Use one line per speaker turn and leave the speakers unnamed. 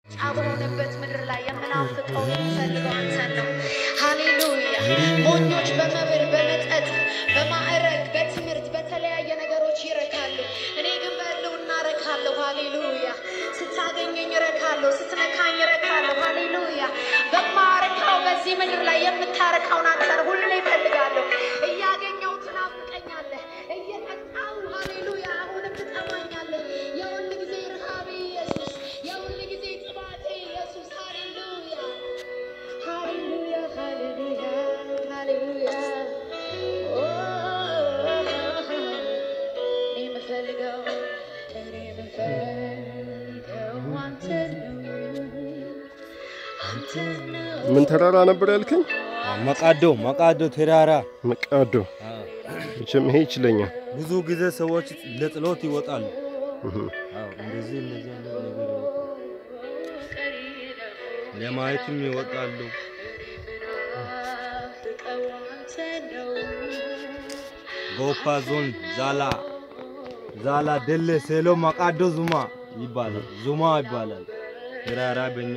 ጫ በሆነበት ምድር ላይ የምናፍቀው የምፈልገው አንተን ነው። ሃሌሉያ። ሞኞች በመብል በመጠጥ በማዕረግ በትምህርት በተለያየ ነገሮች ይረካሉ። እኔ ግን በሕልውና እረካለሁ። ሃሌሉያ። ስታገኘኝ እረካለሁ፣ ስትነካኝ እረካለሁ። ሃሌሉያ። በማረካው በዚህ ምድር ላይ የምታረካውን አንተን ሁሌ እፈልጋለሁ። እያገኘው ትናፍቀኛለህ፣ እየጠጣው ሃሌሉያ። አሁንም ትጠማኛለህ። የሁል ጊዜ ረሃቤ ኢየሱስ፣ የሁል ጊዜ ጥማቴ ኢየሱስ። ሃሌሉያ ሃሌሉያ ሃሌሉያ ሃሌሉያ። ኦ እኔ የምፈልገው እኔ የምፈልገው አንተን ነው አንተን ነው።
ምን ተራራ ነበር ያልከኝ?
መቃዶ መቃዶ ተራራ
መቃዶ። መቼም ይሄ ይችለኛል።
ብዙ ጊዜ ሰዎች ለጸሎት ይወጣሉ።
እህ።
አዎ እንደዚህ እንደዚህ አይነት ነገር ይወጣሉ። ለማየትም ይወጣሉ።
የምናፍቀው አንተን ነው።
ጎፋ ዞን ዛላ ዛላ ደሌ ሴሎ መቃዶ ዙማ ይባላል። ዙማ ይባላል። ተራራ በኛ